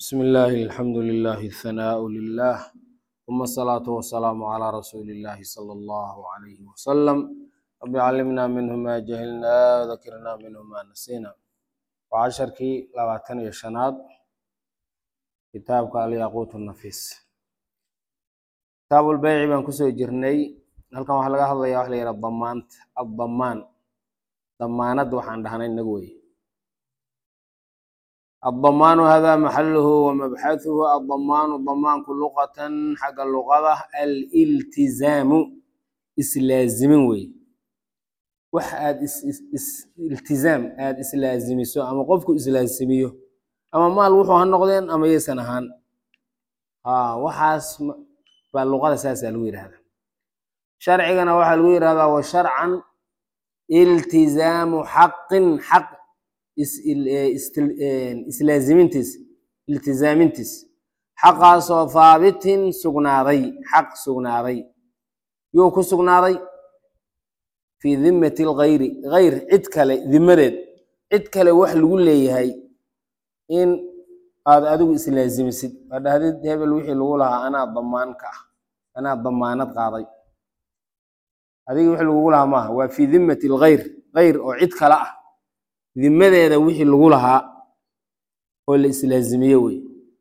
بسم الله الحمد لله الثناء لله ثم الصلاة والسلام على رسول الله صلى الله عليه وسلم رب علمنا منه ما جهلنا وذكرنا منه ما نسينا وعشركي لباتن يشناد كتابك الياقوت النفيس كتاب البيع بان كسو جرني halkan waxaa laga hadlayaa wax la yidhaha damaant addamaan damaanad waxaan dhahnay inagu wey الضمان هذا محله ومبحثه الضمان ضمان لغة حق اللغة الالتزام إسلازم وي wax aad iltizaam aad islaazimiso ama qofku islaazimiyo ama maal wuxuu ha noqdeen ama yaysan ahaan ha waxaas baa luqada saasaa lagu yidhahdaa sharcigana waxaa lagu yidhahdaa wa sharcan iltizaamu xaqin xaq islaazimintiis iltizaamintiis xaqaasoo haabitin sugnaaday xaq sugnaaday yuu ku sugnaaday fii dimmati lgayri gayr cid kale dimadeed cid kale wax lagu leeyahay in aad adigu islaazimisid waa dhahdid hebel wixii lagu lahaa anaa damaan ka ah anaa damaanad qaaday adiga wixii lagugu lahaa maaha waa fii dimmati lgayr gayr oo cid kale ah dimadeeda wixii lagu lahaa oo la islaazimiye wey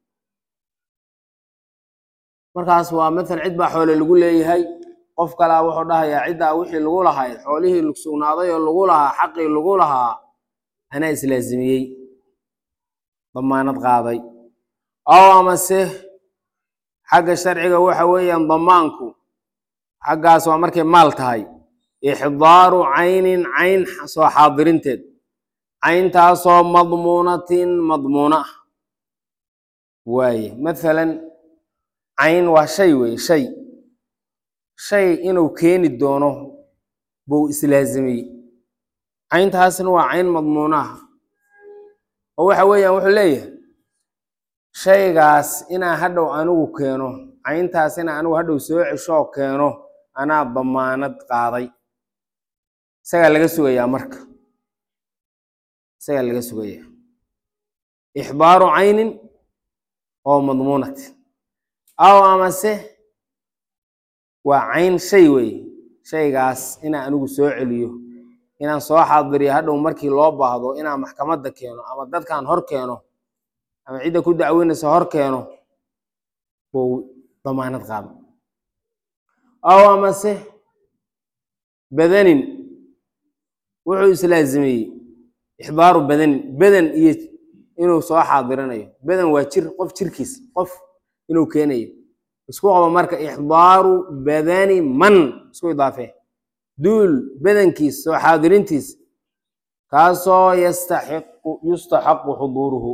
markaas waa matal cid baa xoole lagu leeyahay qof kalea wuxuu dhahayaa ciddaa wixii lagu lahay xoolihii sugnaaday oo lagu lahaa xaqii lagu lahaa anaa islaazimiyey damaanad qaaday ow amase xagga sharciga waxa weeyaan damaanku xaggaas waa markay maal tahay ixdaaru caynin cayn soo xaadirinteed cayntaasoo madmuunatin madmuuna ah waaye mathalan cayn waa shay wey shay shay inuu keeni doono buu islaazimiyey cayntaasna waa cayn madmuuna ah oo waxa weeyaan wuxuu leeyahay shaygaas inaa hadhow anigu keeno cayntaas inaa anigu hadhow soo ceshoo keeno anaa damaanad qaaday isagaa laga sugayaa marka isagaa laga sugayaa ixbaaru caynin oo madmuunatin aw amase waa cayn shay weeye shaygaas inaan anigu soo celiyo inaan soo xaadiriyo hadhow markii loo baahdo inaan maxkamadda keeno ama dadkan hor keeno ama cidda ku dacweynaysa hor keeno buu damaanad qaado aw amase badanin wuxuu islaazimiyey ixbaaru badanin badan iyo inuu soo xaadirinayo badan waa jir qof jirkiis qof inuu keenayo isku qabo marka ixdaaru badani man isku idaafee duul badankiis soo xaadirintiis kaasoo yastaxiqu yustaxaqu xuduuruhu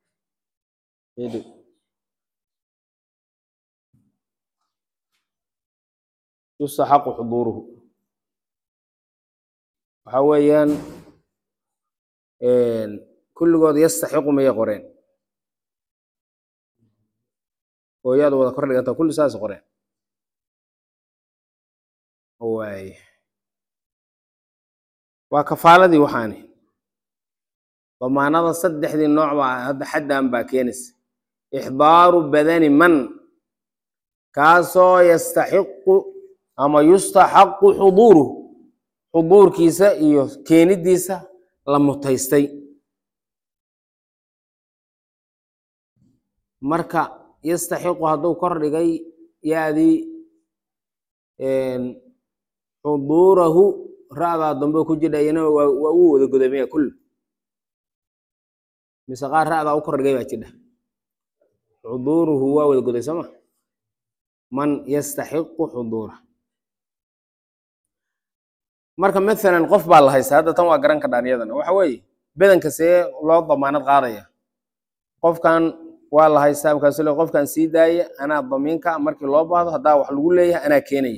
yustaxaqu xuduuruhu waxa weeyaan kulligood yastaxiqu mayay qoreen oo yaad wada kor dhiganta kulli saas qoreen waay waa kafaaladii waxaani damaanada saddexdii nooc baa hadda xaddan baa keenaysa ixdaaru badani man kaasoo yastaxiqu ama yustaxaqu xuduuruhu xuduurkiisa iyo keenidiisa la mutaystay marka yastaxiqu hadduu kor dhigay yaadii xuduurahu ra'daa dambe ku jidhayana waa uu wada godamaya kull mise qaar ra'daa u kor dhigay baa jidha xuduuruhu waa wada goday sooma man yastaxiqu xuduura marka mathalan qof baa la haysta hadda tan waa garan kadhaan iyadana waxa weeye bedanka see loo damaanad qaadaya qofkan waa la haystaa markaasu le qofkan sii daaya anaa damiinka markii loo baahdo haddaa wax lagu leeyahay anaa keenaya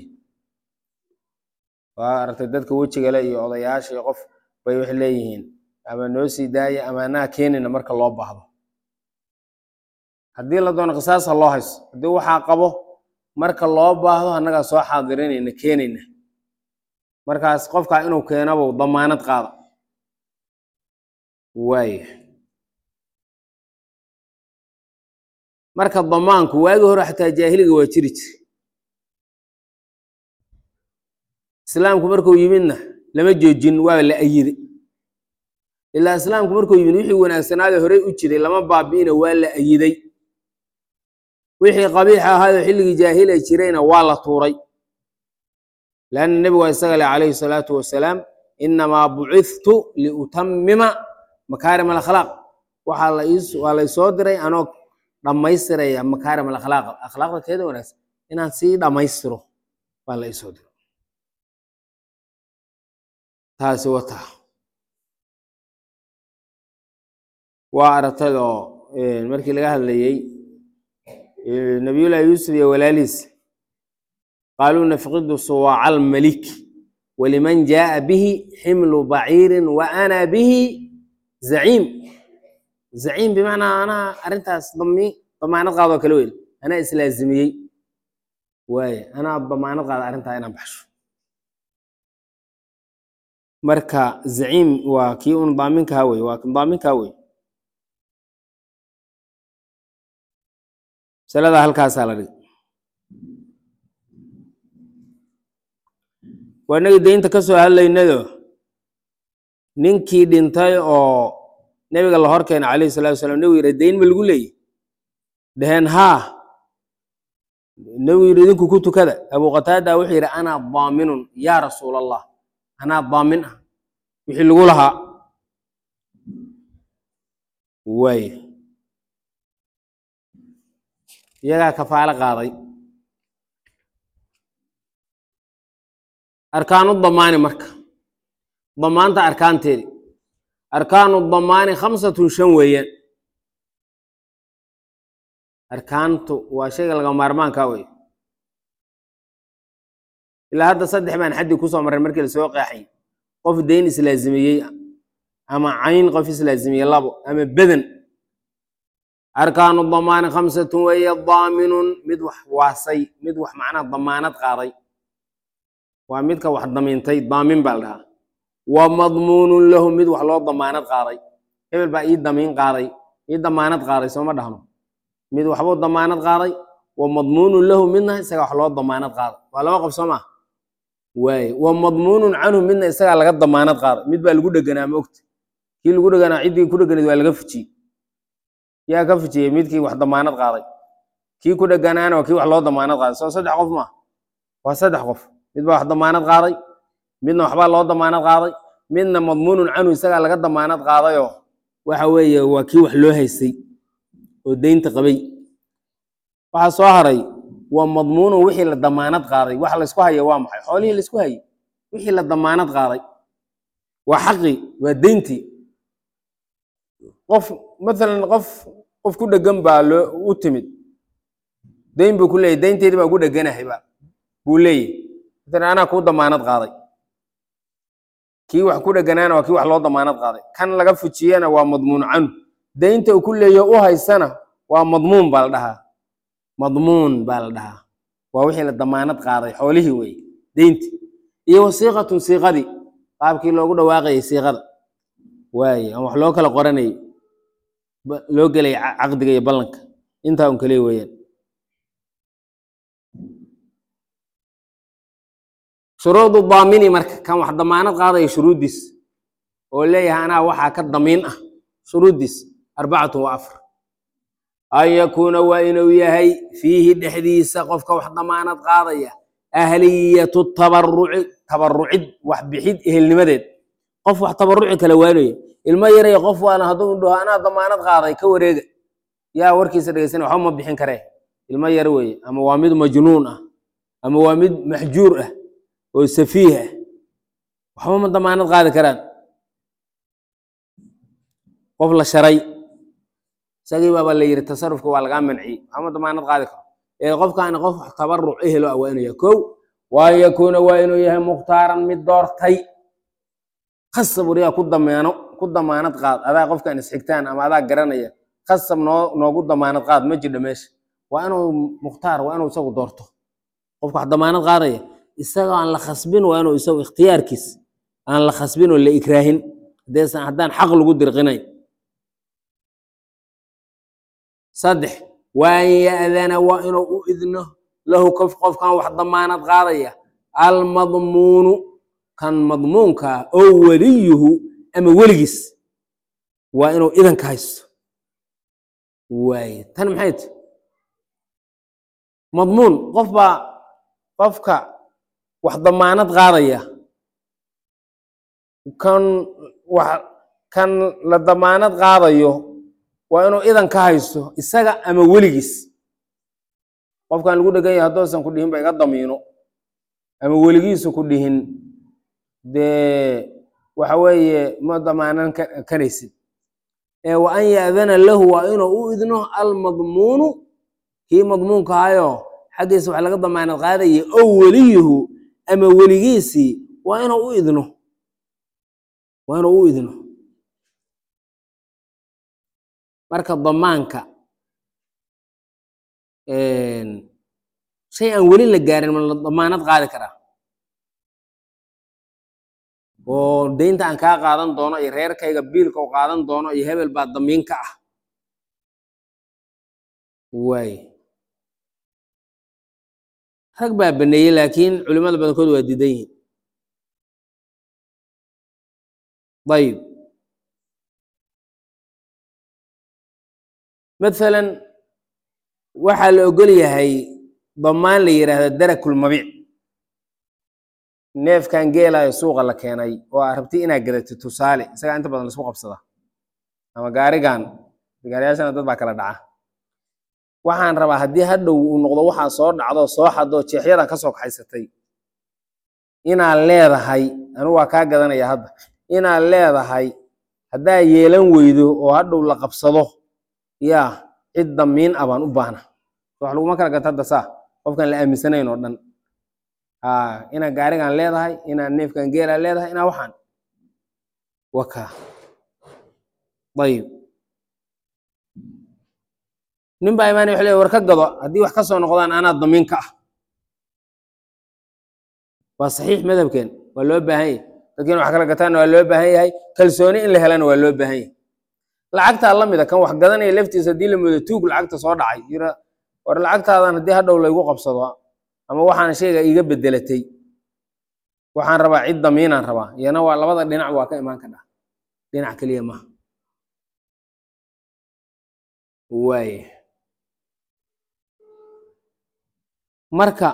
waa aragtay dadka wejigale iyo odayaasha iyo qof bay wax leeyihiin ama noo sii daaya ama anaa keenayna marka loo baahdo haddii la doono qisaasa loo hayso haddii waxaa qabo marka loo baahdo annagaa soo xaadirinayna keenayna markaas qofkaa inuu keenabuu damaanad qaada waaya marka damaanku waagii hore xataa jaahiliga waa jiri jire islaamku markuu yimidna lama joojin waa la ayiday ilaa islaamku markuu yimid wixii wanaagsanaada horey u jiray lama baabi'ina waa la ayiday wixii qabiixa ahaayoo xilligii jaahila jirayna waa la tuuray lanna nebigu waa isaga leh calayhi salaatu wasalaam inamaa bucithtu liutamima makaarim alakhlaaq waxaa la ii- waa laysoo diray anoo dhammaystiraya makaarim alakhlaaq akhlaaqda teeda wanaagsan inaan sii dhammaystiro baa la isoo diray taasi wata waa aragtadoo markii laga hadlayey nabiyullahi yuusuf iyo walaalihiis qaaluu nafqidu suwaaca almalik waliman jaaa bihi ximlu baciirin wa ana bihi zaciim zaciim bimacnaa anaa arrintaas dami damaanad qaadoo kale weyn anaa islaazimiyey waaye anaa damaanad qaada arrintaa inaan baxsho marka zaciim waa kii un daaminkaa wey waa kan daaminkaa wey masalada halkaasaa la dhigay waa inagii deynta ka soo hadlaynado ninkii dhintay oo nebiga la hor keena calayhi salatu wasalaam nebigu yidhi deyn ma lagu leeyahy dheheen haa nebigu yidhi idinku ku tukada abu qataada wuxuu yidhi anaa daaminun yaa rasuul allah anaa daamin ah wixii lagu lahaa waay iyagaa kafaalo qaaday arkaanu damaani marka damaanta arkaanteedi arkaanu damaani khamsatun shan weeyaan arkaantu waa shayga laga maarmaankaa wey ilaa hadda saddex baan xaddii kusoo marray markii lasoo qeexay qof deyn islaazimiyey ama cayn qof islaazimiyey labo ama beden arkaanu damaani khamsatun weeye daaminun mid wax waasay mid wax macnaha damaanad qaaday waa midka wax damiintay daamin baa la dhahaa wa madmuunun lahu mid wax loo damaanad qaaday hebel baa ii damiin qaaday ii damaanad qaaday sooma dhahno mid waxbuu damaanad qaaday wa madmuunun lahu midna isaga wax loo damaanad qaaday waa laba qof soo maa waaye wa madmuunun canhu midna isagaa laga damaanad qaaday mid baa lagu dheganaa ma ogta kii lagu dheganaa ciddii ku dheganayd waa laga fujiyey yaa ka fujiyey midkii wax damaanad qaaday kii ku dheganaana waa kii wax loo damaanad qaaday soo saddex qof maa waa saddex qof mid baa wax damaanad qaaday midna waxbaa loo damaanad qaaday midna madmuunun canhu isagaa laga damaanad qaadayoo waxa weeye waa kii wax loo haystay oo deynta qabay waxaa soo haray waa madmuunun wixii la damaanad qaaday waxa laysku haya waa maxay xoolihii laysku hayay wixii la damaanad qaaday waa xaqii waa deyntii qof mathalan qof qof ku dhegan baa loo u timid deyn buu ku leeyahy deynteedii baa ugu dheganahay ba buu leeyahy mathalan anaa kuu damaanad qaaday kii wax ku dheganaana waa kii wax loo damaanad qaaday kan laga fujiyana waa madmuun canhu deynta uu ku leeyaho u haysana waa madmuun baa la dhahaa madmuun baa la dhahaa waa wixii la damaanad qaaday xoolihii wey deynti iyo wasiiqatun siiqadii qaabkii loogu dhawaaqayay siiqada waaye aan wax loo kala qoranayay ba- loo gelay ca- caqdiga iyo ballanka intaa un kaliya weeyaan shuruudu daamini marka kan wax damaanad qaadaya shuruuddiis oo leeyahay anaa waxaa ka damiin ah shuruuddiis arbacatun wa afar an yakuuna waa inuu yahay fiihi dhexdiisa qofka wax damaanad qaadaya ahliyatu tabaruci tabarucid wax bixid ehelnimadeed qof wax tabaruci kala waanaya ilmo yaraya qof waana hadduu dhaho anaa damaanad qaaday ka wareega yaa warkiisa dhegeysan waxba ma bixin karee ilmo yar weeye ama waa mid majnuun ah ama waa mid maxjuur ah oo safiih ah waxba ma damaanad qaadi karaan qof la sharay isagii baaba la yidhi tasarufka waa lagaa manciyey waxba ma damaanad qaadi karo ee qofkaani qof wax tabaruc ehelo ah waa inuu yahay kow waa an yakuuna waa inuu yahay mukhtaaran mid doortay khasab wariyaa ku dameeno ku damaanad qaad adaa qofkan isxigtaan ama adaa garanaya khasab noo noogu damaanad qaad ma jirdho meesha waa inuu mukhtaar waa inuu isagu doorto qofka wax damaanad qaadaya isagoo aan la khasbin waa inuu isagu ikhtiyaarkiis aan la khasbin oo la ikraahin haddaysan haddaan xaq lagu dirqinayn saddex waan ya'dana waa inuu u idno lahu qof qofkan wax damaanad qaadaya almadmuunu kan madmuunkaa oo weliyuhu ama weligiis waa inuu idanka haysto waaye tan maxay ti madmuun qof baa qofka wax damaanad qaadaya kan wax kan la damaanad qaadayo waa inuu idan ka haysto isaga ama weligiis qofkan lagu dhegan yahay haddoosan ku dhihin ba iga damiino ama weligiisu ku dhihin dee waxa weeye ma damaanan ka- karaysid ee wa an ya'dana lahu waa inuu u idno almadmuunu kii madmuunka ahayo xaggiisa wax laga damaanad qaadaya oo weliyuhu ama weligiisii waa inuu u idno waa inuu u idno marka damaanka shay aan weli la gaarin ma la damaanad qaadi karaa oo deynta aan kaa qaadan doono iyo reerkayga biilka u qaadan doono iyo hebel baa damiin ka ah waay rag baa baneeyey laakiin culimada badankood waa diidan yihiin ayib mathalan waxaa la ogol yahay damaan la yidhaahdo darakulmabiic neefkan geelayo suuqa la keenay oo aa rabti inaad gadatid tusaale isagaa inta badan laisku qabsada ama gaarigan gaariyaashana dad baa kala dhaca waxaan rabaa haddii hadhow uu noqdo waxaa soo dhacdo soo xadoo jeexyadan kasoo kaxaysatay inaad leedahay anigu waa kaa gadanaya hadda inaad leedahay haddaa yeelan weydo oo hadhow la qabsado yaa cid damiin ah baan u baahna wax laguma kala gato hadda saa qofkaan la aaminsanayn oo dhan aa inaad gaarigan leedahay inaad neefkan geelaa leedahay inaa waxaan waka ayib nin baa imaanay wuxuu leeyahay war ka gado haddii wax ka soo noqdaan anaa damiin ka ah waa saxiix madhabkeen waa loo baahan yahay dadkiina wax kala gataanna waa loo baahan yahay kalsooni in la helana waa loo baahan yahay lacagtaa la mida kan wax gadanaya laftiisa haddii la moodo tuug lacagta soo dhacay yira war lacagtaadan haddii hadhow laygu qabsado ama waxaan shayga iiga bedelatay waxaan rabaa cid damiinaan rabaa iyana waa labada dhinac waa ka imaan kadhaa dhinac keliya maha waaya marka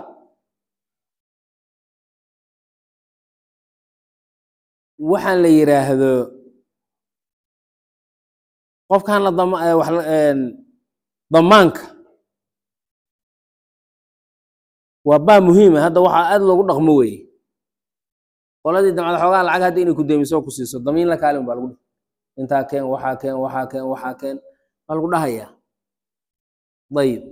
waxaan la yidhaahdo qofkan la dama eh, wax la- een, damaanka waa baa muhiima hadda waxaa aad loogu dhaqmo weeye qoladii damcada xoogaa lacag hadda inay ku deemiso oo ku siiso damiin la kaalin baa lagu dhahay intaa keen waxaa keen waxaa keen waxaa keen baa lagu dhahayaa ayib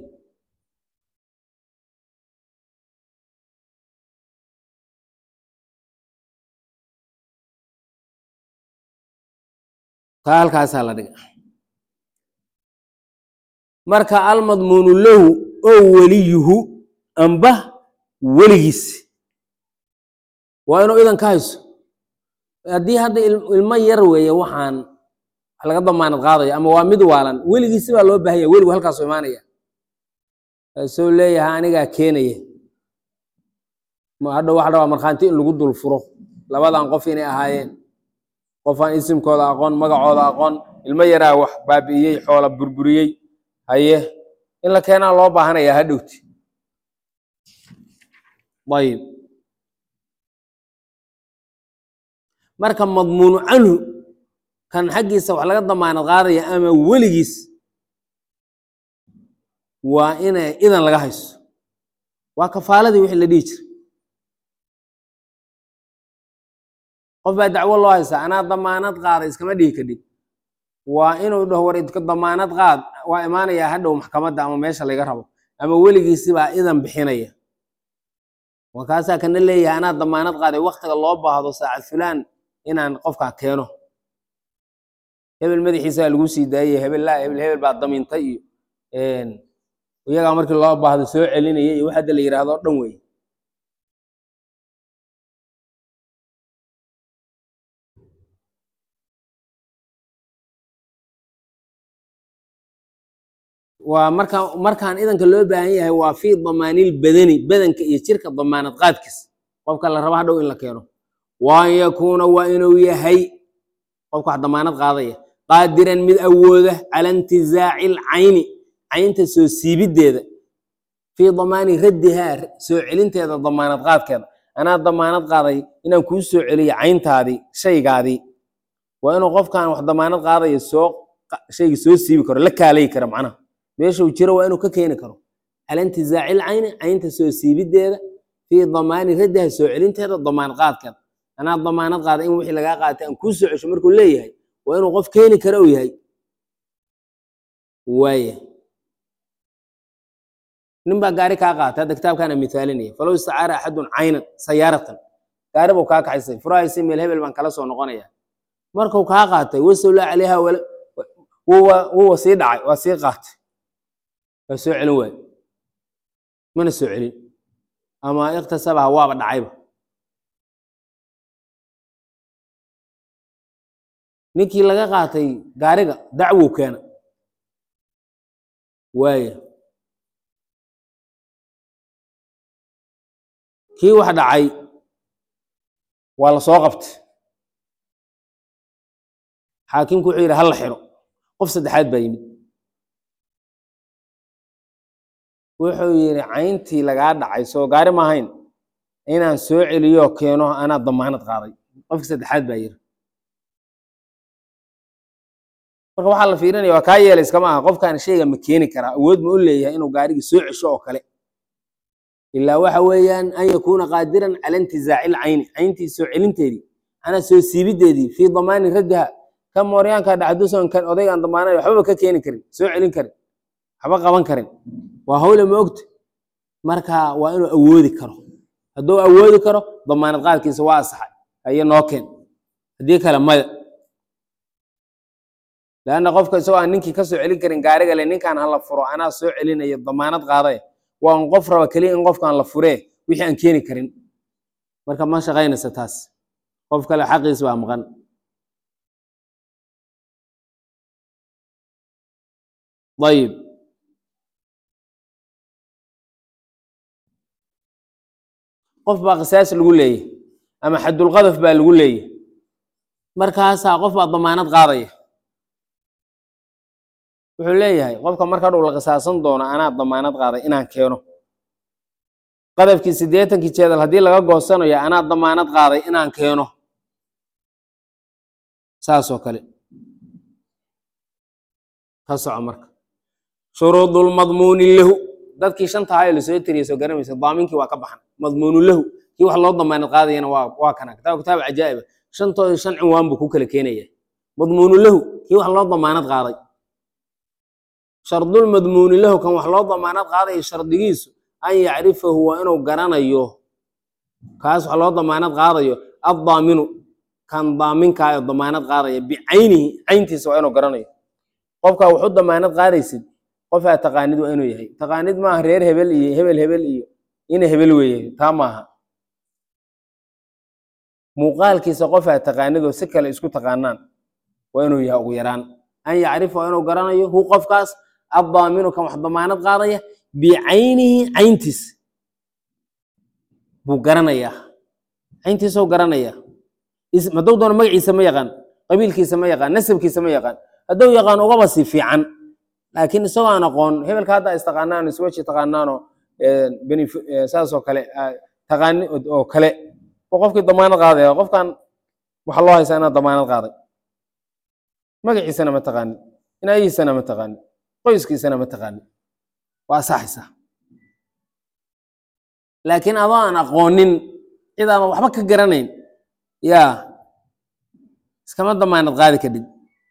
taa halkaasaa la dhiga marka almadmuunu lahu oo weliyuhu amba weligiis waa inuu idan ka hayso haddii hadda il- ilmo yar weeye waxaan wax laga damaanad qaadayo ama waa mid waalan weligiisi baa loo baahanya weligu halkaasuu imaanaya kaasuu leeyahay anigaa keenaya ma hadha waxa rabaa markhaanti in lagu dul furo labadan qof inay ahaayeen qofaan isimkooda aqoon magacooda aqoon ilmo yaraa wax baabi'iyey xoola burburiyey haye in la keenaa loo baahanaya hadhowti ayib marka madmuunu canhu kan xaggiisa wax laga damaanad qaadaya ama weligiis waa inay idan laga hayso waa kafaaladii wixii la dhihi jiray qof baa dacwo loo haysaa anaa damaanad qaada iskama dhihi kadhib waa inuu dhaho war idka damaanad qaad waa imaanayaa hadhow maxkamadda ama meesha laga rabo ama weligiisi baa idan bixinaya markaasaa kana leeyahay anaa damaanad qaaday waktiga loo baahdo saacad fulaan inaan qofkaa keeno hebel madaxiisaa lagu sii daayey hebel laa hebel hebel baa damiintay iyo iyagaa markii loo baahdo soo celinaya iyo wax hadda la yidhaahdo o dhan wey waa marka markaan idanka loo baahan yahay waa fii damaanil badani badanka iyo jirka damaanad qaadkiis qofka la raba hadhow in la keeno wa an yakuuna waa inuu yahay qofka wax damaanad qaadaya qaadiran mid awooda cala intizaaci lcayni caynta soo siibideeda fii damaani raddihaa soo celinteeda damaanad qaadkeeda anaa damaanad qaaday inaan kuu soo celiyo cayntaadii shaygaadii waa inuu qofkan wax damaanad qaadaya soo shayga soo siibi karo la kaalayi karo macnaha meeshuu jiro waa inuu ka keeni karo cala intizaaci lcayni caynta soo siibideeda fii damaani raddiha soo celinteeda damaanad qaadkeeda anaa damaanad qaada in wixii lagaa qaatay aan kuu soo cesho markuu leeyahay waa inuu qof keeni karo uu yahay waaya nin baa gaari kaa qaata hadda kitaabkaana mithaalinaya falow istacaara axadun caynan sayaaratan gaari buu kaa kaxaysay furahaysay meel hebel baan kala soo noqonaya markuu kaa qaatay wasawlaa calayha wuwa sii dhacay waa sii qaatay waa soo celin waaye mana soo celin ama iktasabaha waaba dhacayba ninkii laga qaatay gaariga dacwow keena waaya kii wax dhacay waa la soo qabtay xaakimku wuxuu yidhi hala xiro qof saddexaad baa yimid wuxuu yidhi cayntii lagaa dhacay soo gaari ma ahayn inaan soo celiyo keeno anaa damaanad qaaday qofki saddexaad baa yidhi marka waxaa la fiirinaya waa kaa yeelay iskama aha qofkaan shayga ma keeni karaa awood ma u leeyahay inuu gaarigii soo cesho oo kale ilaa waxa weeyaan an yakuuna qaadiran cala intizaaci lcayni cayntii soo celinteedii anaa soo siibideedii fii damaani raddiha ka mooryaanka dhacdusan kan odaygaan damaanay waxbaba ka keeni karin soo celin karin waxba qaban karin waa hawle ma ogta marka waa inuu awoodi karo hadduu awoodi karo damaanad qaadkiisa waa asaxay haye noo keen haddii kale maya leanna qofka isagoo aan ninkii ka soo celin karin gaariga le ninkaan hala furo anaa soo celinayo damaanad qaaday waa un qof raba keliya in qofkaan la furee wixii aan keeni karin marka ma shaqaynaysa taas qof kale xaqiis baa maqan ayib qof baa qisaas lagu leeyahy ama xadulqadaf baa lagu leeyahy markaasaa qof baa damaanad qaadaya wuxuu leeyahay qofka marka dhow la qisaasan doono anaa damaanad qaaday inaan keeno qadafkii siddeetankii jeedal haddii laga goosanayo anaa damaanad qaaday inaan keeno saasoo kale ka soco marka shuruudulmadmuuni lahu dadkii shanta hayo lasoo tiriyay soo garamaysa daaminkii waa ka baxan madmuunu lahu kii wax loo damaanad qaadayana waa waa kana kitaab kitaab cajaa'iba shantooda shan cinwaan buu ku kala keenaya madmuunu lahu kii wax loo damaanad qaaday shardulmadmuuni lahu kan wax loo damaanad qaadayo shardigiisu an yacrifahu waa inuu garanayo kaas wax loo damaanad qaadayo addaaminu kan daaminkaayoo damaanad qaadaya bicaynihi cayntiisa waa inuu garanayo qofkaa wax u damaanad qaadaysid qofaa taqaanid waa inuu yahay taqaanid maaha reer hebel iyo hebel hebel iyo ina hebel weeye taa maaha muuqaalkiisa qofaa taqaanidoo si kale isku taqaanaan waa inuu yahay ugu yaraan an yacrifa waa inuu garanayo hu qofkaas addaaminu kan wax damaanad qaadaya bicaynihi cayntiis buu garanayaa cayntiisuu garanayaa hadduu doono magaciisa ma yaqaan qabiilkiisa ma yaqaan nasabkiisa ma yaqaan hadduu yaqaan ugaba si fiican laakiin isagoo aan aqoon hebelka hadda istaqaanaan iswaji taqaanaanoo saasoo kale taqaani oo kale oo qofkii damaanad qaadaya qofkan waxa loo haysaa inaad damaanad qaaday magaciisana ma taqaanid inaayihiisana ma taqaanid qoyskiisana ma taqaanid waa asaxaysaa laakiin adoo aan aqoonin cid aadan waxba ka garanayn yaa iskama damaanad qaadi kadhid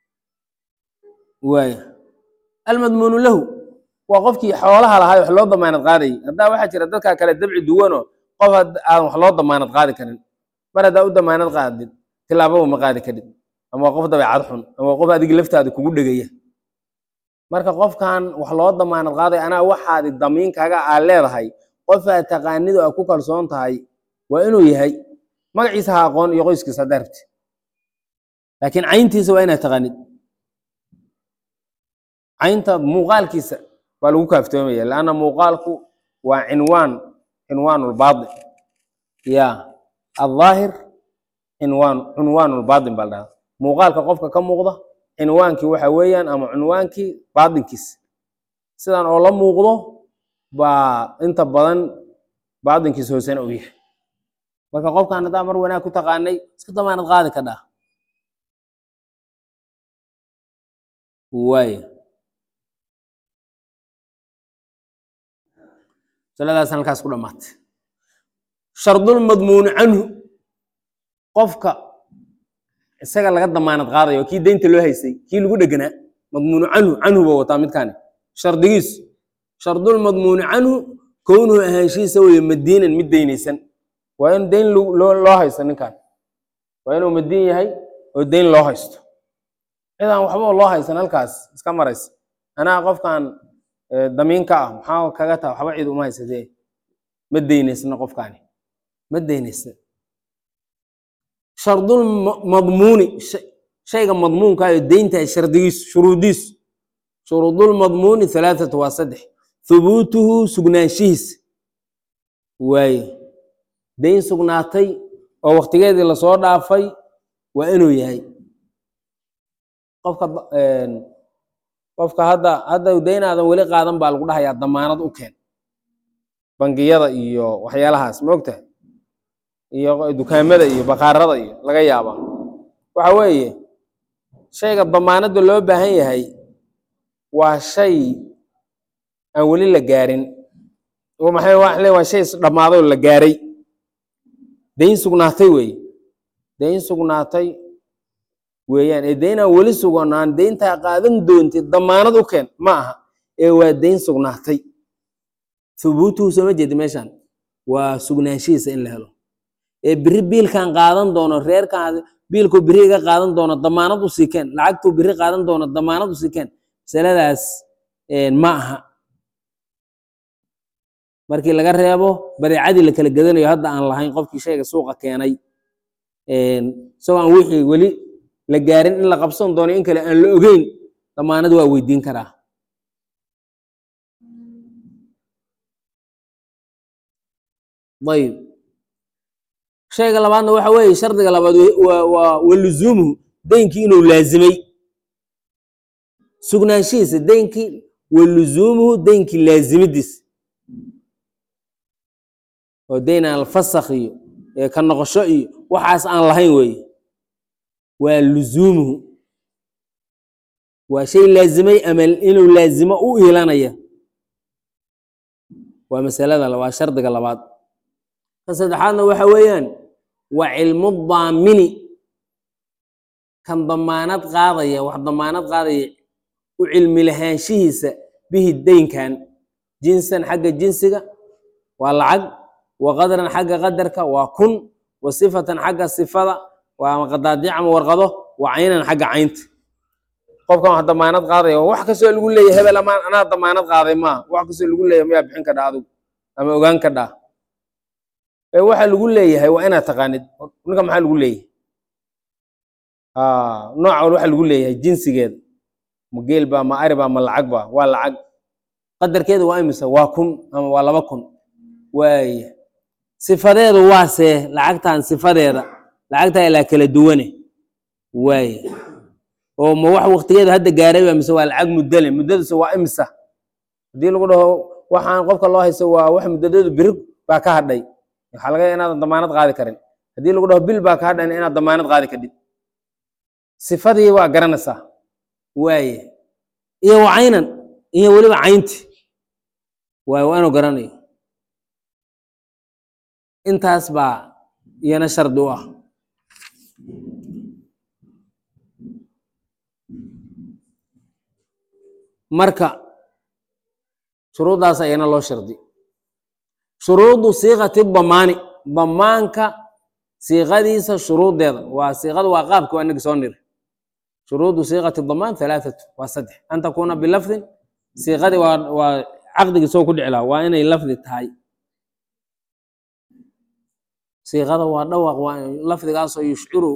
waaya almadmuunu lahu waa qofkii xoolaha lahaa wax loo damaanad qaadayay haddaa waxaa jira dadkaa kale dabci duwanoo qof aadan wax loo damaanad qaadi karin mar haddaa u damaanad qaadid tilaababa ma qaadi kadhid ama waa qof dabeecad xun ama waa qof adig laftaada kugu dhegaya marka qofkan wax loo damaanad qaaday anaa waxaadi damiinkaaga aa leedahay qofaa taqaanidu aa ku kalsoon tahay waa inuu yahay magaciisa ha aqoon iyo qoyskiisa haddaa rabti laakiin cayntiisa waa inaad taqaanid caynta muuqaalkiisa baa lagu kaaftoomaya lanna muuqaalku waa cinwaan cinwaan lbaadin ya aldaahir cinwaan cunwaan lbaadin baa la dhahda muuqaalka qofka ka muuqda cinwaankii waxa weeyaan ama cunwaankii baadinkiis sidan oo la muuqdo baa inta badan baadinkiis hoosena u yahay marka qofkan haddaa mar wanaag ku taqaanay iska damaanad qaadi ka dhaa waay masaladaas halkaas ku dhamaatay shardulmadmuuni canhu qofka isaga laga damaanad qaadayo kii deynta loo haystay kii lagu dheganaa madmuunu canhu canhu ba wataa midkaani shardigiis shardulmadmuuni canhu kownuhu ahaanshihiisa weye madiinan mid deynaysan waa in deyn lo- loo loo haysto ninkan waa inuu madiin yahay oo deyn loo haysto cidaan waxba loo haysan halkaas iska maraysa anaa qofkan eh, damiinka ah maxaa kaga taa waxba cid uma haysatee ma deynaysna qofkaani ma deynaysna shardul ma- madmuuni shay- shayga madmuunka iyo deynta shardigiis shuruudiis shuruudul madmuuni halaathatu waa saddex thubuutuhu sugnaanshihiis waaye deyn sugnaatay oo waktigeedii lasoo dhaafay waa inuu yahay qofka da- een, qofka hadda hadda deynaadan weli qaadan baa lagu dhahayaa damaanad u keen bangiyada iyo waxyaalahaas ma ogtahay iyo dukaamada iyo bakaarada iyo laga yaaba waxa weeye shayga damaanadda loo baahan yahay waa shay aan weli la gaarin oo maxay waa le waa shay dhammaaday oo la gaaray deyn sugnaatay weeye deyn sugnaatay weeyaan ee deynaan weli suganaan deyntaa qaadan doontid damaanad u keen ma aha ee waa deyn sugnaatay thubuutuhu sooma jeedi meeshan waa sugnaanshihiisa in la helo ee biri biilkan qaadan doono reerkan biilkuu biri iga qaadan doono damaanad u sii keen lacagtuu biri qaadan doono damaanad u sii keen masaladaas een, ma aha markii laga reebo badeecadii la kala gadanayo hadda aan lahayn qofkii shayga suuqa keenay een, isagoo aan wixii weli la gaarin in la qabsan doono in kale aan la ogeyn damaanad waa weydiin karaa ayib shayga labaadna waxa weeye shardiga labaad we- waa waa waluzuumuhu deynkii inuu laazimay sugnaanshihiisa deynkii waluzuumuhu deynkii laazimidiis oo deyn aan fasakh iyo ee ka noqosho iyo waxaas aan lahayn weeye waa luzuumuhu waa shay laazimay ama inuu laazimo u iilanaya waa masalada la- waa shardiga labaad ka saddexaadna waxa weeyaan waa cilmu daamini kan damaanad qaadaya wax damaanad qaadaya u cilmi lahaanshihiisa bihi deynkan jinsan xagga jinsiga waa lacag wa qadran xagga qadarka waa kun wa sifatan xagga sifada waa qadaadiic ama warqado wa caynan xagga caynta qofkan wax damaanad qaadaya wax kastoo lagu leeyahay hebel amaan anaa damaanad qaaday maaha wax kastoo lagu leeyahay mayaa bixin kadhaa adigu ama ogaan kadhaa ee waxa lagu leeyahay waa inaad taqaanid ninka maxaa lagu leeyahay Ah, nooca waxa lagu leeyahay jinsigeeda ma geel baa ma ari baa ma lacag baa waa lacag qadarkeeda waa imisa waa kun ama waa laba kun waaya sifadeedu waa see lacagtan sifadeeda lacagtaa ilaa kala duwane waaya oo ma wax waktigeedu hadda gaaray baa mise waa lacag muddale muddaduse waa imisa haddii lagu dhaho waxaan qofka loo haysto waa wax muddadeedu biri baa ka hadhay waxaa laga yaaba inaadan damaanad qaadi karin haddii lagu dhaho bil baa ka hadhan inaad damaanad qaadi kadhid sifadii waa garanaysaa waaye iyo wa caynan iyo weliba caynti waay waa inuu garanayo intaas baa iyana shardi u ah marka shuruuddaas ayana loo shardi shuruudu siiqati damaani damaanka siiqadiisa shuruuddeeda waa siiqada waa qaabka waa inagi soo niri shuruudu siiqati damaan halaathatu waa saddex an takuuna bilafdin siiqadii waa waa caqdigii soo ku dhici lahaa waa inay lafdi tahay siiqada waa dhawaq waa lafdigaasoo yushciru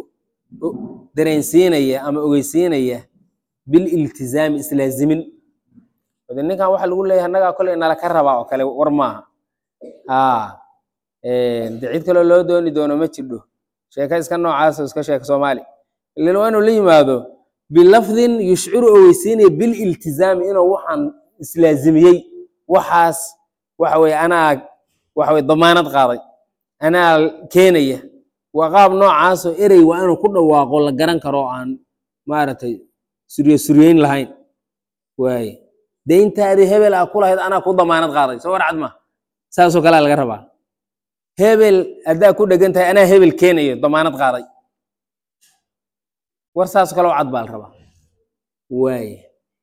dareensiinaya ama ogeysiinaya bililtizaami islaazimin de ninkan waxa lagu leeyahay annagaa koley nala ka rabaa oo kale war maaha ha de cid kaloo loo dooni doono ma jirdho sheeka iska noocaas oo iska sheeka soomaali ilan waa inuu la yimaado bilafdin yushciru oo weysiinaya bililtizaami inuu waxaan islaazimiyey waxaas waxa weye anaa waxa weye damaanad qaaday anaa keenaya waa qaab noocaasoo erey waa inuu ku dhawaaqo la garan karo oo aan maaragtay surye suryeyn lahayn waaye deyntaadii hebel aa ku lahayd anaa ku damaanad qaaday soo warcad ma saasoo kalea laga rabaa hebel haddaa ku dhegan tahay anaa hebel keenayo damaanad qaaday war saasoo kale oo cad baa la rabaa waaye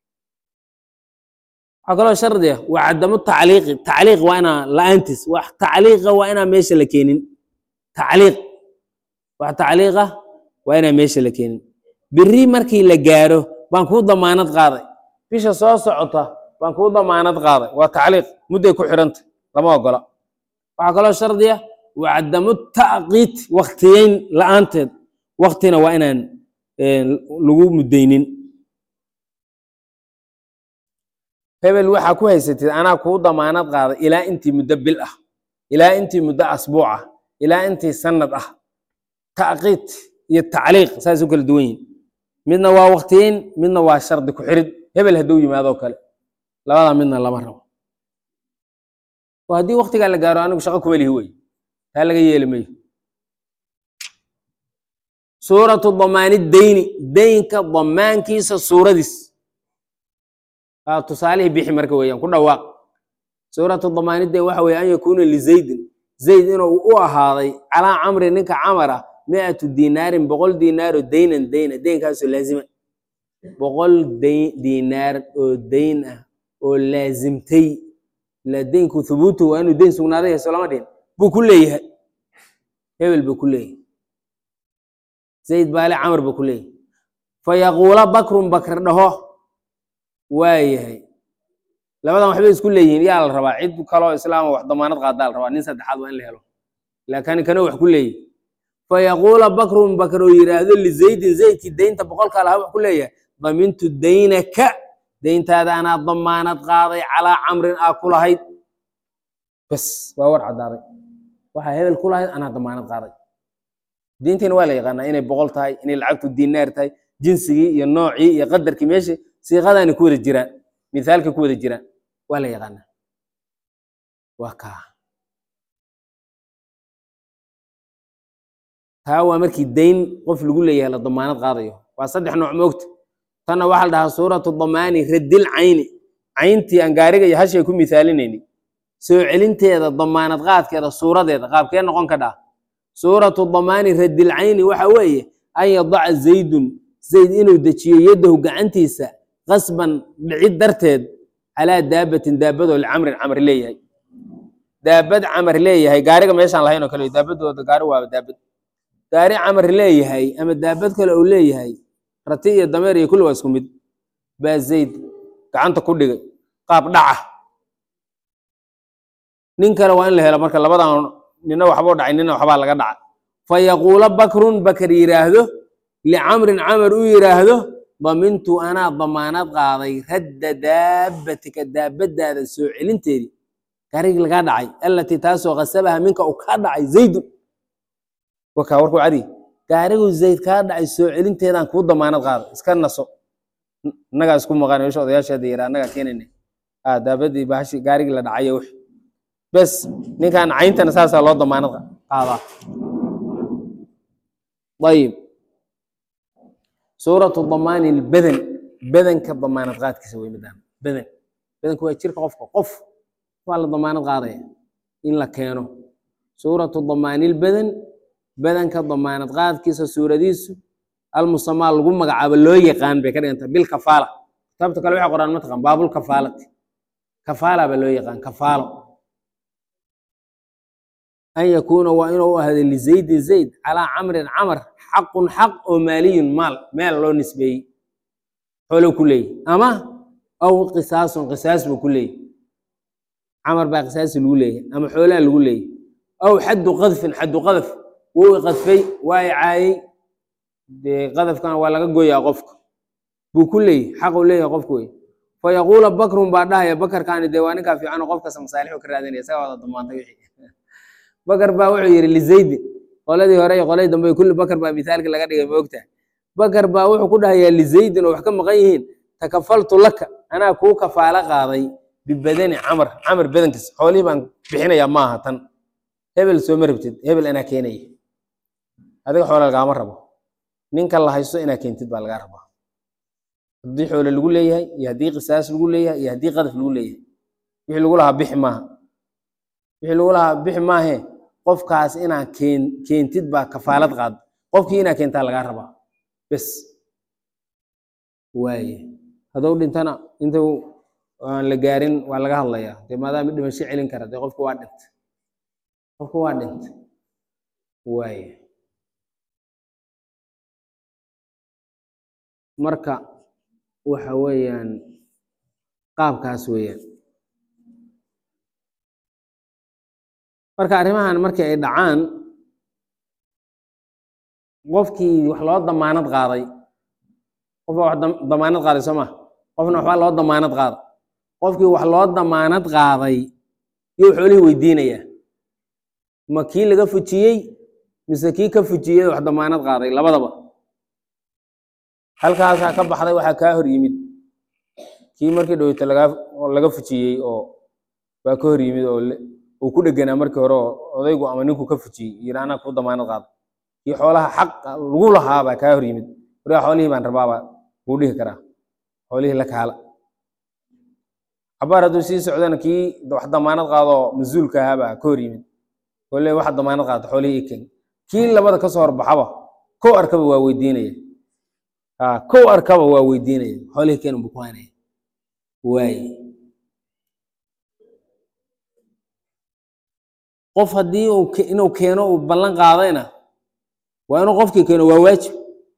waxaa kaloo shardiga waa cadamu tacliiqi tacliiq waa inaa la-aantiis wax tacliiqa waa inaa meesha la keenin tacliiq wax tacliiqa waa inaa meesha la keenin biri markii la gaaro baan kuu damaanad qaaday bisha soo socota baan kuu damaanad qaaday waa tacliiq mudday ku xidhanta lama ogola waxaa kaloo shardiya waa cadamu tacqiid waktiyeyn la-aanteed waktina waa inaan lagu muddaynin hebel waxaa ku haysatid anaa kuu damaanad qaaday ilaa intii muddo bil ah ilaa intii muddo asbuuc ah ilaa intii sanad ah tacqiid iyo tacliiq saas u kala duwan yihin midna waa waktiyeyn midna waa shardi ku xirid hebel hadduu yimaadoo kale labadaa midna lama rabo oo haddii waktigaa la gaaro anigu shaqo kuma lihi wey taa laga yeeli mayo suuratu damaani deyni deynka damaankiisa suuradiis aa tusaalihii bixi marka weeyaan ku dhawaaq suuratu damaanide waxa weye an yakuuna lizaydin zayd inuu u ahaaday calaa camri ninka camara miatu dinaarin boqol dinaaro deynan deyna deynkaasoo laazima boqol dinaar oo deyn ah oo laazimtay ila deynku thubuutu waa inuu deyn sugnaaday hayso lama dhihin buu ku leeyahay hebel buu ku leeyahay zayd baale camar buu ku leeyahay fayaquula bakrun bakr dhaho waayahay labadan waxbay isku leeyihiin yaa la rabaa cid kaloo islaama wax damaanad qaadaa la rabaa nin saddexaad waa in la helo laakin kana wax ku leeyahy fayaquula bakrun bakr oo yidhaahdo lizaydin zaydkii deynta boqolka lahaa wax ku leeyahay damintu daynaka deyntaada anaa damaanad qaaday calaa camrin aa ku lahayd bas waa war caddaaday waxaa hebel ku lahayd anaa damaanad qaaday diintiina waa la yaqaanaa inay boqol tahay inay lacagtu dinaar tahay jinsigii iyo noocii iyo qadarkii meesha siiqadaani ku wada jiraan mithaalka ku wada jiraan waa la yaqaanaa waa kaa taa waa markii dayn qof lagu leeyahay la damaanad qaadayo waa saddex nooc moogta tanna waxaa la dhahaa suuratu damaani radil cayni cayntii aan gaariga iyo hashay ku mithaalinayni soo celinteeda damaanad qaadkeeda suuradeeda qaabkee noqon ka dhaa suuratu damaani radil cayni waxa weeye an yadaca zaydun zayd inuu dejiyo yadahu gacantiisa qasban dhicid darteed calaa daabatin daabadoo licamrin camr leeyahay daabad camar leeyahay gaariga meeshaan lahayn oo kale daabadooda gaari waaba daabad gaari camar leeyahay ama daabad kale uu leeyahay rati iyo dameer iyo kulli waa isku mid baa zayd gacanta ku dhigay qaab dhaca nin kale waa in la helo marka labadan nina waxbuu dhacay nina waxbaa laga dhaca fa yaquula bakrun bakar yidhaahdo licamrin camar u yidhaahdo damintu anaa damaanad qaaday radda daabbatika daabadaada soo celinteedii gaarigii lagaa dhacay allatii taasoo kasabaha minka uu kaa dhacay zaydun wakaa warkuu cadi gaarigu zayd kaa dhacay soo celinteedaan kuu damaanad qaaday iska naso innagaa isku maqan meesha odayaasheeda yara annagaa keenayna a daabadii bahashi gaarigii la dhacayo wix bes ninkan cayntana saasaa loo damaanad qaadaa ayib suuratu damaani lbadan badanka damaanad qaadkiisa wey midaan badan badanku waa jirka qofka qof waa la damaanad qaadaya in la keeno suuratu damaani lbadan badanka damaanad qaadkiisa suuradiisu almusamaa lagu magacaabo loo yaqaan bay ka dhiganta bilkafaala kitaabta kale waxay qoraan mataqan baabulkafaalati kafaala baa loo yaqaan kafaalo an yakuuna waa inuu ahaaday lizaydin zayd calaa camrin camar xaqun xaq oo maaliyun maal meel loo nisbeeyey xoolow ku leeyahy ama aw qisaasun qisaas buu ku leeyahy camar baa qisaasi lagu leeyahay ama xoolaa lagu leeyahy aw xaddu qadfin xaddu qadaf wou i qadfay waa i caayey dee qadafkana waa laga goyaa qofka buu ku leeyahy xaquu leeyahay qofku wey fayaquula bakrun baa dhahaya bakarkaani dee waa ninkaa fiican oo qof kasta masaalixu ka raadinaya isagaa wada damaantay wixii bakar baa wuxuu yidhi lizaydin qoladii hore iyo qoladii dambe kulli bakar baa misaalki laga dhigay moogta bakar baa wuxuu ku dhahayaa lizaydin oo wax ka maqan yihiin takafaltu laka anaa kuu kafaalo qaaday bibadani camar camar badankiis xoolihii baan bixinayaa maaha tan hebel sooma rabtid hebel anaa keenaya adiga xoola lagaama rabo ninka la haysto inaa keentid baa lagaa rabaa haddii xoole lagu leeyahay iyo haddii qisaas lagu leeyahay iyo haddii qadaf lagu leeyahay wixii lagu lahaa bixi maaha wixii lagu lahaa bixi maahe qofkaas inaa keen keentid baa kafaalad qaad qofkii inaa keentaa lagaa rabaa bes waaye hadduu dhintana intuu aan la gaarin waa laga hadlayaa dee maadaama dhimasho celin kara dee qofku waa dhintay qofku waa dhintay waaye marka waxa weeyaan qaabkaas weeyaan marka arrimahan markii ay dhacaan qofkii wax loo damaanad qaaday qofbaa wax dam- damaanad qaaday soo ma qofna waxbaa loo damaanad qaaday qofkii wax loo damaanad qaaday yuu xoolihii weydiinayaa ma kii laga fujiyey mise kii ka fujiyey wax damaanad qaaday labadaba halkaasaa ka baxday waxaa kaa hor yimid kii markii dhoweyta lagaa oo laga fujiyey oo baa ka hor yimid oo le- uu ku dheganaa markii hore oo odaygu ama ninku ka fujiyey yidhi anaa kuu damaanad qaada kii xoolaha xaq lagu lahaa baa kaa hor yimid warigaa xoolihii baan rabaabaa kuu dhihi karaa xoolihii la kaala cabaar hadduu sii socdana kii wax damaanad qaadoo mas-uulka ahaa baa ka hor yimid oo le waxa damaanad qaata xoolihii i keen kii labada kasoo horbaxaba kow arkaba waa weydiinaya ha kow arkaba waa weydiinaya xoolihii keen unbuu ku haynaya waaye qof haddii uu ke- inuu keeno uu ballan qaadayna waa inuu qofkii keeno waa waajib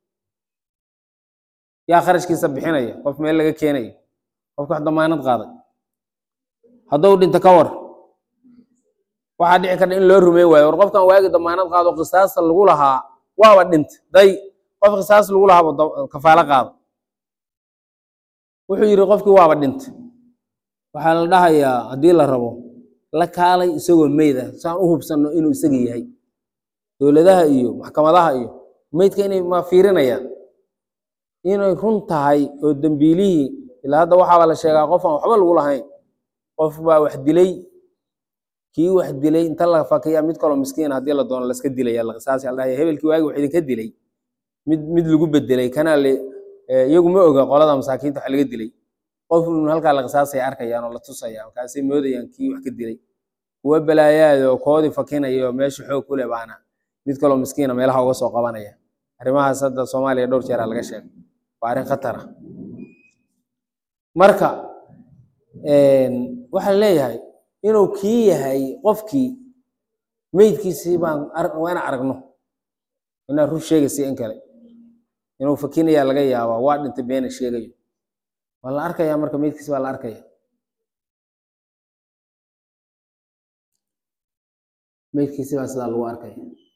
yaa kharashkiisa bixinaya qof meel laga keenayo qofka wax damaanad qaaday hadduu dhinto ka war waxaa dhici karta in loo rumeyn waayo war qofkan waagi damaanad qaado qisaasta lagu lahaa waaba dhintay day qof qisaas lagu lahaaba da- kafaalo qaado wuxuu yidhi qofkii waaba dhintay waxaa la dhahayaa haddii la rabo la kaalay isagoo meyd ah saan u hubsanno inuu isaga yahay dowladaha iyo maxkamadaha iyo meydka inay ma fiirinayaan inay run tahay oo dembiilihii ilaa hadda waxaaba la sheegaa qof aan waxba lagu lahayn qof baa wax dilay kii wax dilay inta la fakiya mid kaloo miskiin haddii la doono laska dilaya la qisaasi la dhahaya hebelkii waagi wax idinka dilay mid mid lagu bedelay kana le eh, iyagu ma oga qolada masaakiinta wax laga dilay qof un halkaa la qisaasaya arkayaan oo la tusaya markaasay moodayaan kii wax ka dilay kuwa balaayaada oo koodii fakinaya oo meesha xoog ku leh baana mid kaloo miskiina meelaha uga soo qabanaya arrimahaas hadda soomaaliya dhowr jeeraa laga sheegay waa arrin khatar ah marka waxaan leeyahay inuu kii yahay qofkii meydkiisii baan ar- waa inaan aragno inaan run sheegaysa in kale inuu fakinayaa laga yaabaa waa dhintay beena sheegayo waa la arkayaa marka meydkiisi baa la arkaya meydkiisi baa sidaa lagu arkaya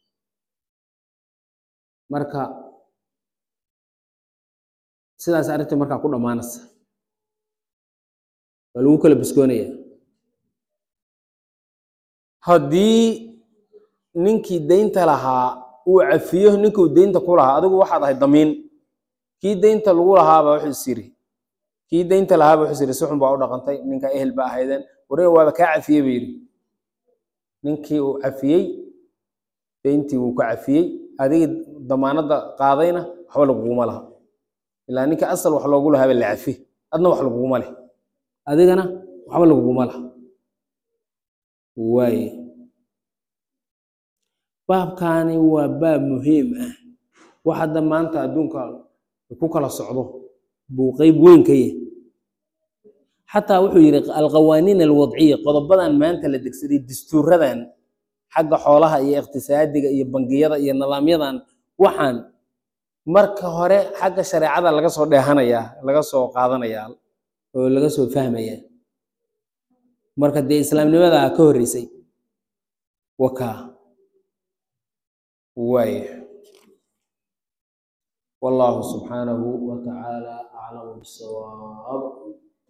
marka sidaas arrintii markaa ku dhammaanaysa waa lagu kala biskoonaya haddii ninkii deynta lahaa uu cafiyo ninkuu deynta ku lahaa adigu waxaad ahay damiin kii deynta lagu lahaaba wuxuu is yiri kii deynta lahaaba wuxuu is yiri si xun baa u dhaqantay ninka ehel ba ahaydeen warina waaba kaa cafiyey ba yidhi ninkii uu cafiyey deyntii wuu ka cafiyey adigii damaanadda qaadayna waxba laguguma laha ilaa ninka asal wax loogu lahaaba la cafi adna wax laguguma leh adigana waxba laguguma laha waaye baabkaani waa baab muhiim ah wax hadda maanta adduunka ku kala socdo buu qeyb weyn ka yahay xataa wuxuu yidhi alqawaaniin alwadciya qodobadan maanta la degsaday dastuuradan xagga xoolaha iyo iqtisaadiga iyo bangiyada iyo nidaamyadan waxaan marka hore xagga shareecada laga soo dheehanayaa laga soo qaadanayaa oo laga soo fahmayaa marka dee islaamnimadaa ka horreysay wakaa waaya والله سبحانه وتعالى أعلم بالصواب